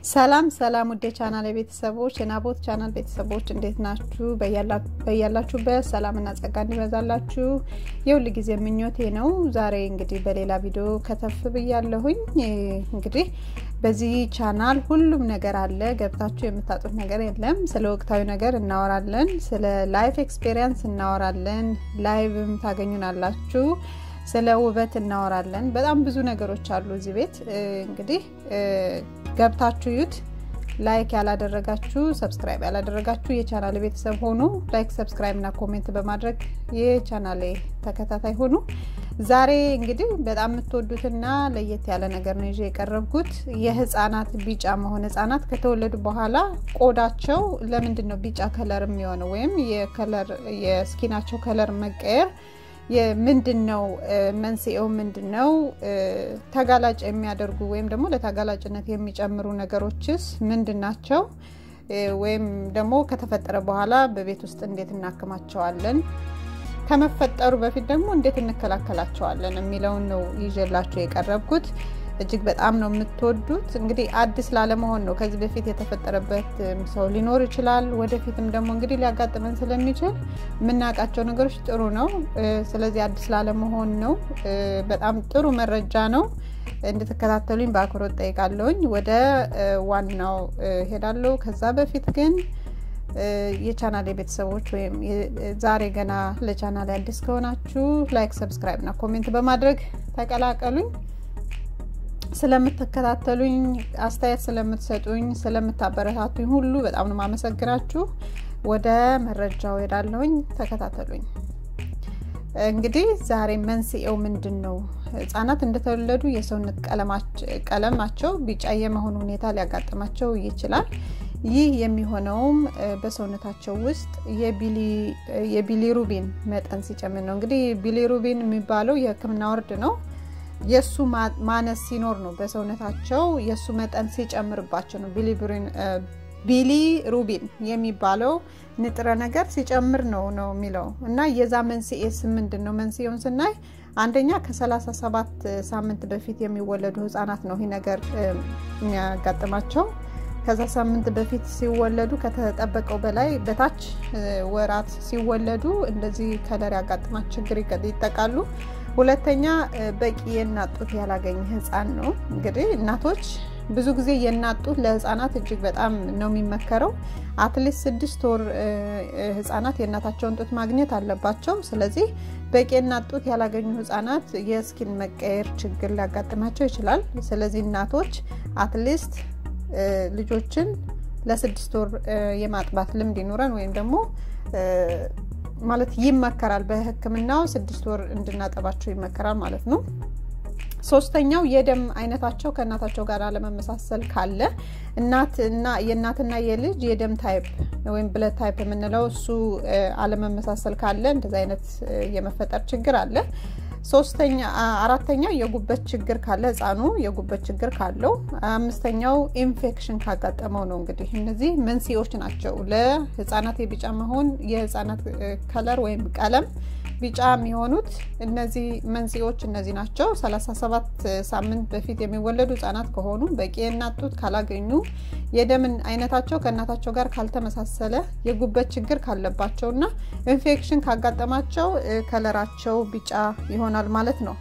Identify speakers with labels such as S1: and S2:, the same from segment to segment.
S1: ሰላም ሰላም ውዴ ቻናል ቤተሰቦች የናቦት ቻናል ቤተሰቦች እንዴት ናችሁ? በያላችሁበት ሰላምና ጸጋ እንዲበዛላችሁ የሁል ጊዜ ምኞቴ ነው። ዛሬ እንግዲህ በሌላ ቪዲዮ ከተፍ ብያለሁኝ። እንግዲህ በዚህ ቻናል ሁሉም ነገር አለ፣ ገብታችሁ የምታጡት ነገር የለም። ስለ ወቅታዊ ነገር እናወራለን፣ ስለ ላይፍ ኤክስፔሪየንስ እናወራለን፣ ላይቭም ታገኙናላችሁ ስለ ውበት እናወራለን። በጣም ብዙ ነገሮች አሉ እዚህ ቤት እንግዲህ ገብታችሁ ዩት ላይክ ያላደረጋችሁ ሰብስክራይብ ያላደረጋችሁ የቻናል ቤተሰብ ሆኑ። ላይክ ሰብስክራይብ እና ኮሜንት በማድረግ የቻናሌ ተከታታይ ሆኑ። ዛሬ እንግዲህ በጣም የምትወዱትና ለየት ያለ ነገር ነው ይዤ የቀረብኩት የህፃናት ቢጫ መሆን ህፃናት ከተወለዱ በኋላ ቆዳቸው ለምንድን ነው ቢጫ ከለር የሚሆነው ወይም የከለር የስኪናቸው ከለር መቀየር ምንድን ነው መንስኤው? ምንድን ነው ተጋላጭ የሚያደርጉ ወይም ደግሞ ለተጋላጭነት የሚጨምሩ ነገሮችስ ምንድን ናቸው? ወይም ደግሞ ከተፈጠረ በኋላ በቤት ውስጥ እንዴት እናክማቸዋለን? ከመፈጠሩ በፊት ደግሞ እንዴት እንከላከላቸዋለን የሚለውን ነው ይዤላችሁ የቀረብኩት። እጅግ በጣም ነው የምትወዱት። እንግዲህ አዲስ ላለመሆን ነው። ከዚህ በፊት የተፈጠረበት ሰው ሊኖር ይችላል። ወደፊትም ደግሞ እንግዲህ ሊያጋጥመን ስለሚችል የምናውቃቸው ነገሮች ጥሩ ነው። ስለዚህ አዲስ ላለመሆን ነው። በጣም ጥሩ መረጃ ነው። እንድትከታተሉኝ በአክብሮት ጠይቃለሁኝ። ወደ ዋናው ሄዳለሁ። ከዛ በፊት ግን የቻናል ቤተሰቦች ወይም ዛሬ ገና ለቻናል አዲስ ከሆናችሁ ላይክ፣ ሰብስክራይብ እና ኮሜንት በማድረግ ተቀላቀሉኝ። ስለምትከታተሉኝ አስተያየት ስለምትሰጡኝ ስለምታበረታቱኝ ሁሉ በጣም ነው ማመሰግናችሁ። ወደ መረጃው ሄዳለሁኝ። ተከታተሉኝ። እንግዲህ ዛሬ መንስኤው ምንድን ነው? ህጻናት እንደተወለዱ የሰውነት ቀለማቸው ቢጫ የመሆን ሁኔታ ሊያጋጥማቸው ይችላል። ይህ የሚሆነውም በሰውነታቸው ውስጥ የቢሊሩቢን መጠን ሲጨምር ነው። እንግዲህ ቢሊሩቢን የሚባለው የሕክምና ወርድ ነው። የእሱ ማነስ ሲኖር ነው። በሰውነታቸው የእሱ መጠን ሲጨምርባቸው ነው። ቢሊ ሩቢን የሚባለው ንጥረ ነገር ሲጨምር ነው ነው የሚለው እና የዛ መንስኤስ ምንድን ነው? መንስኤውን ስናይ አንደኛ ከ37 ሳምንት በፊት የሚወለዱ ህጻናት ነው ይህ ነገር የሚያጋጥማቸው። ከዛ ሳምንት በፊት ሲወለዱ ከተጠበቀው በላይ በታች ወራት ሲወለዱ እንደዚህ ከለር ያጋጥማት ችግር ይጠቃሉ። ሁለተኛ በቂ የእናት ጡት ያላገኘ ህፃን ነው። እንግዲህ እናቶች ብዙ ጊዜ የእናት ጡት ለህፃናት እጅግ በጣም ነው የሚመከረው። አትሊስት ስድስት ወር ህፃናት የእናታቸውን ጡት ማግኘት አለባቸው። ስለዚህ በቂ የእናት ጡት ያላገኙ ህፃናት የስኪን መቀየር ችግር ሊያጋጥማቸው ይችላል። ስለዚህ እናቶች አትሊስት ልጆችን ለስድስት ወር የማጥባት ልምድ ይኑረን ወይም ደግሞ ማለት ይመከራል። በህክምናው ስድስት ወር እንድናጠባቸው ይመከራል ማለት ነው። ሶስተኛው የደም አይነታቸው ከእናታቸው ጋር አለመመሳሰል ካለ እናትና የእናትና የልጅ የደም ታይፕ ወይም ብለድ ታይፕ የምንለው እሱ አለመመሳሰል ካለ እንደዚህ አይነት የመፈጠር ችግር አለ። ሶስተኛ አራተኛው የጉበት ችግር ካለ ህፃኑ የጉበት ችግር ካለው፣ አምስተኛው ኢንፌክሽን ካጋጠመው ነው። እንግዲህ እነዚህ መንስኤዎች ናቸው ለህፃናት የቢጫ መሆን የህፃናት ከለር ወይም ቀለም ቢጫ የሚሆኑት እነዚህ መንስኤዎች እነዚህ ናቸው። 37 ሳምንት በፊት የሚወለዱ ህጻናት ከሆኑ በቂ የእናት ጡት ካላገኙ፣ የደምን አይነታቸው ከእናታቸው ጋር ካልተመሳሰለ፣ የጉበት ችግር ካለባቸው እና ኢንፌክሽን ካጋጠማቸው ከለራቸው ቢጫ ይሆናል ማለት ነው።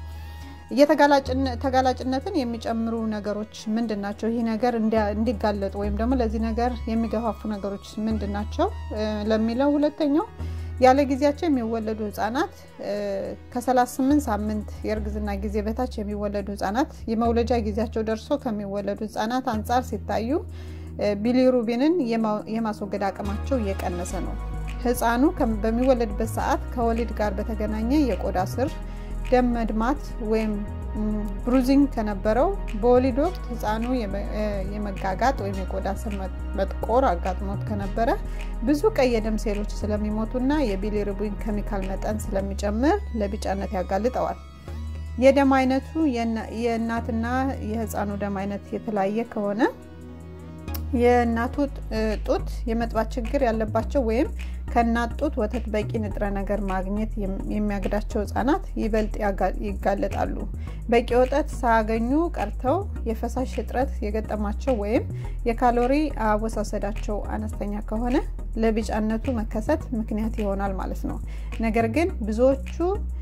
S1: ተጋላጭነትን የሚጨምሩ ነገሮች ምንድን ናቸው? ይህ ነገር እንዲጋለጡ ወይም ደግሞ ለዚህ ነገር የሚገፋፉ ነገሮች ምንድን ናቸው ለሚለው ሁለተኛው ያለ ጊዜያቸው የሚወለዱ ህጻናት ከ38 ሳምንት የእርግዝና ጊዜ በታች የሚወለዱ ህጻናት የመውለጃ ጊዜያቸው ደርሶ ከሚወለዱ ህጻናት አንጻር ሲታዩ ቢሊሩቢንን የማስወገድ አቅማቸው እየቀነሰ ነው። ህፃኑ በሚወለድበት ሰዓት ከወሊድ ጋር በተገናኘ የቆዳ ስር ደም መድማት ወይም ብሩዚንግ ከነበረው በወሊድ ወቅት ህፃኑ የመጋጋጥ ወይም የቆዳ ስር መጥቆር አጋጥሞት ከነበረ ብዙ ቀይ የደም ሴሎች ስለሚሞቱና የቢሊሩቢን ኬሚካል መጠን ስለሚጨምር ለቢጫነት ያጋልጠዋል። የደም አይነቱ የእናትና የህፃኑ ደም አይነት የተለያየ ከሆነ የእናቱ ጡት የመጥባት ችግር ያለባቸው ወይም ከእናት ጡት ወተት በቂ ንጥረ ነገር ማግኘት የሚያግዳቸው ህጻናት ይበልጥ ይጋለጣሉ። በቂ ወተት ሳያገኙ ቀርተው የፈሳሽ እጥረት የገጠማቸው ወይም የካሎሪ አወሳሰዳቸው አነስተኛ ከሆነ ለቢጫነቱ መከሰት ምክንያት ይሆናል ማለት ነው። ነገር ግን ብዙዎቹ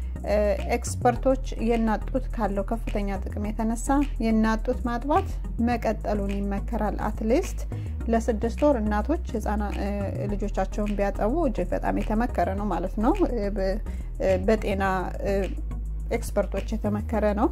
S1: ኤክስፐርቶች የእናት ጡት ካለው ከፍተኛ ጥቅም የተነሳ የእናት ጡት ማጥባት መቀጠሉን ይመከራል። አትሊስት ለስድስት ወር እናቶች ልጆቻቸውን ቢያጠቡ እጅግ በጣም የተመከረ ነው ማለት ነው። በጤና ኤክስፐርቶች የተመከረ ነው።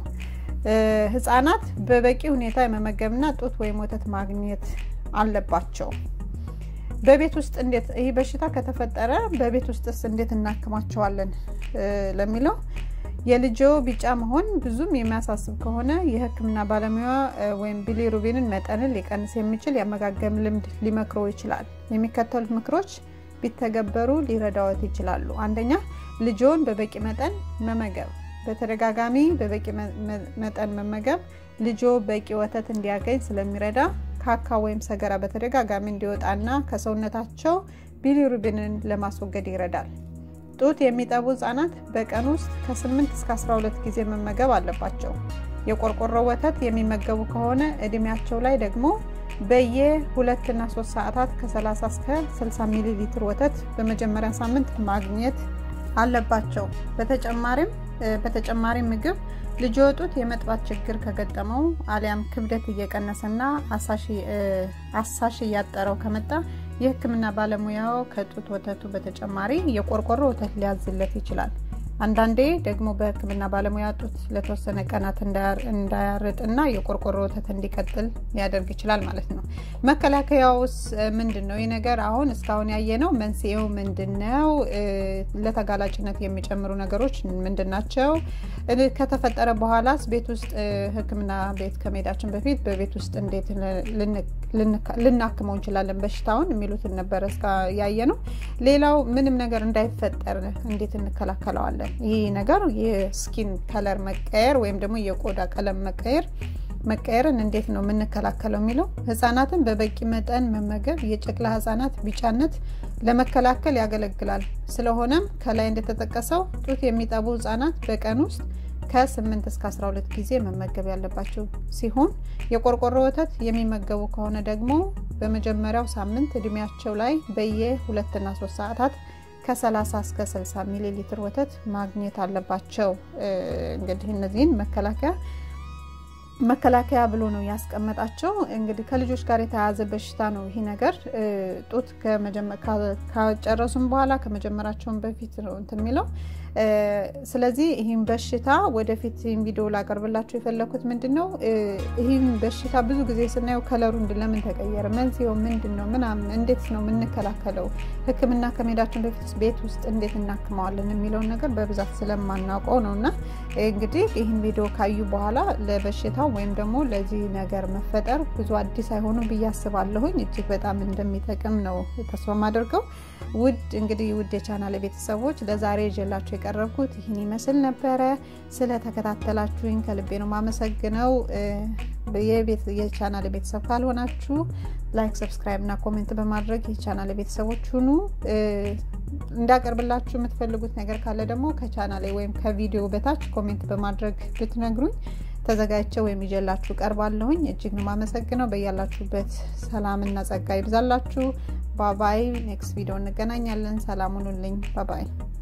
S1: ህጻናት በበቂ ሁኔታ የመመገብና ጡት ወይም ወተት ማግኘት አለባቸው። በቤት ውስጥ እንዴት ይህ በሽታ ከተፈጠረ በቤት ውስጥስ እንዴት እናክማቸዋለን ለሚለው የልጆ ቢጫ መሆን ብዙም የሚያሳስብ ከሆነ የሕክምና ባለሙያ ወይም ቢሊሩቢንን መጠንን ሊቀንስ የሚችል የአመጋገብ ልምድ ሊመክሮ ይችላል። የሚከተሉት ምክሮች ቢተገበሩ ሊረዳዎት ይችላሉ። አንደኛ ልጆን በበቂ መጠን መመገብ። በተደጋጋሚ በበቂ መጠን መመገብ ልጆ በቂ ወተት እንዲያገኝ ስለሚረዳ ካካ ወይም ሰገራ በተደጋጋሚ እንዲወጣና ከሰውነታቸው ቢሊሩቢንን ለማስወገድ ይረዳል። ጡት የሚጠቡ ህጻናት በቀን ውስጥ ከ8 እስከ 12 ጊዜ መመገብ አለባቸው። የቆርቆሮ ወተት የሚመገቡ ከሆነ እድሜያቸው ላይ ደግሞ በየ ሁለትና ሶስት ሰዓታት ከ30 እስከ 60 ሚሊ ሊትር ወተት በመጀመሪያ ሳምንት ማግኘት አለባቸው። በተጨማሪም በተጨማሪ ምግብ ልጅ ጡት የመጥባት ችግር ከገጠመው አሊያም ክብደት እየቀነሰና አሳሽ እያጠረው ከመጣ የህክምና ባለሙያው ከጡት ወተቱ በተጨማሪ የቆርቆሮ ወተት ሊያዝለት ይችላል። አንዳንዴ ደግሞ በህክምና ባለሙያ ጡት ለተወሰነ ቀናት እንዳያርጥና የቆርቆሮ ወተት እንዲቀጥል ሊያደርግ ይችላል ማለት ነው። መከላከያውስ ምንድን ነው? ይህ ነገር አሁን እስካሁን ያየነው መንስኤው ምንድን ነው? ለተጋላጭነት የሚጨምሩ ነገሮች ምንድን ናቸው? ከተፈጠረ በኋላስ ቤት ውስጥ ህክምና ቤት ከመሄዳችን በፊት በቤት ውስጥ እንዴት ልናክመው እንችላለን በሽታውን የሚሉትን ነበረ ያየ ነው። ሌላው ምንም ነገር እንዳይፈጠር እንዴት እንከላከለዋለን? ይህ ነገር የስኪን ከለር መቀየር ወይም ደግሞ የቆዳ ቀለም መቀየር መቀየርን እንዴት ነው የምንከላከለው የሚለው ህጻናትን በበቂ መጠን መመገብ የጨቅላ ህጻናት ቢጫነት ለመከላከል ያገለግላል። ስለሆነም ከላይ እንደተጠቀሰው ጡት የሚጠቡ ህጻናት በቀን ውስጥ ከ8 እስከ 12 ጊዜ መመገብ ያለባቸው ሲሆን የቆርቆሮ ወተት የሚመገቡ ከሆነ ደግሞ በመጀመሪያው ሳምንት እድሜያቸው ላይ በየ ሁለትና ሶስት ሰዓታት ከ30 እስከ 60 ሚሊ ሊትር ወተት ማግኘት አለባቸው። እንግዲህ እነዚህን መከላከያ መከላከያ ብሎ ነው ያስቀመጣቸው። እንግዲህ ከልጆች ጋር የተያያዘ በሽታ ነው ይህ ነገር። ጡት ከጨረሱም በኋላ ከመጀመራቸውን በፊት ነው እንትን የሚለው ስለዚህ ይህን በሽታ ወደፊት ይህን ቪዲዮ ላቀርብላቸው የፈለኩት ምንድን ነው ይህን በሽታ ብዙ ጊዜ ስናየው ከለሩ ለምን ተቀየረ፣ መንስኤው ምንድን ነው ምናምን፣ እንዴት ነው የምንከላከለው፣ ሕክምና ከመሄዳችን በፊት ቤት ውስጥ እንዴት እናክመዋለን የሚለውን ነገር በብዛት ስለማናውቀው ነው እና እንግዲህ ይህን ቪዲዮ ካዩ በኋላ ለበሽታው ወይም ደግሞ ለዚህ ነገር መፈጠር ብዙ አዲስ አይሆኑም ብዬ አስባለሁኝ። እጅግ በጣም እንደሚጠቅም ነው ተስፋ የማደርገው። ውድ እንግዲህ ውድ የቻናል ቤተሰቦች ለዛሬ ይዤላችሁ የቀረብኩት ይህን ይመስል ነበረ። ስለተከታተላችሁኝ ከልቤ ነው ማመሰግነው። የቻናል ቤተሰብ ካልሆናችሁ ላይክ፣ ሰብስክራይብ እና ኮሜንት በማድረግ የቻናል ቤተሰቦች ሁኑ። እንዳቀርብላችሁ የምትፈልጉት ነገር ካለ ደግሞ ከቻናሌ ወይም ከቪዲዮ በታች ኮሜንት በማድረግ ብትነግሩኝ ተዘጋጅቼ ወይም ይዤላችሁ ቀርባለሁኝ። እጅግ ነው ማመሰግነው። በያላችሁበት ሰላምና ጸጋ ይብዛላችሁ። ባባይ ኔክስት ቪዲዮ እንገናኛለን። ሰላም ሁኑልኝ። ባባይ